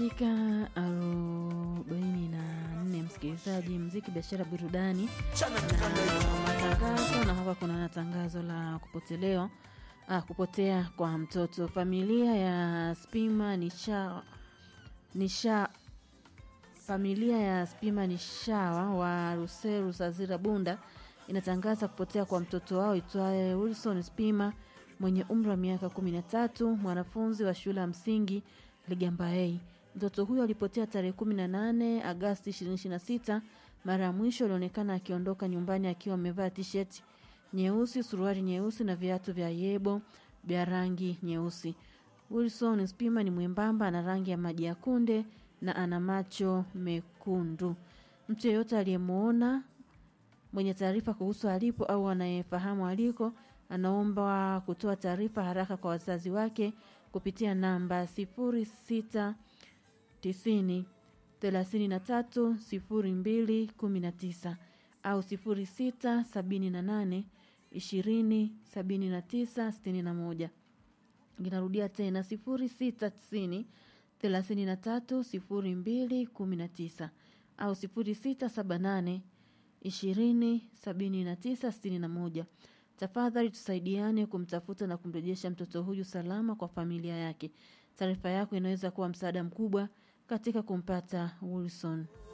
dakika arobaini na nne msikilizaji, mziki, biashara, burudani na matangazo. Na hapa kuna tangazo la kupotelewa ah, kupotea kwa mtoto. Familia ya Spima Nisha, Nisha familia ya Spima Nishawa wa Ruseru Sazira Bunda inatangaza kupotea kwa mtoto wao itwaye Wilson Spima mwenye umri wa miaka 13, mwanafunzi wa shule ya msingi Ligamba A. Mtoto huyo alipotea tarehe 18 Agasti 2026. Mara ya mwisho alionekana akiondoka nyumbani akiwa amevaa t-shirt nyeusi, suruali nyeusi na viatu vya yebo vya rangi nyeusi. Wilson Spima ni mwembamba, ana rangi ya maji ya kunde na ana macho mekundu. Mtu yeyote aliyemwona mwenye taarifa kuhusu alipo au anayefahamu aliko anaomba kutoa taarifa haraka kwa wazazi wake kupitia namba 0690 33 02 19 au 0678 20 79 61. Inarudia tena 0690 33 02 19 au 0678 20 79 61. Tafadhali tusaidiane kumtafuta na kumrejesha mtoto huyu salama kwa familia yake. Taarifa yako inaweza kuwa msaada mkubwa katika kumpata Wilson.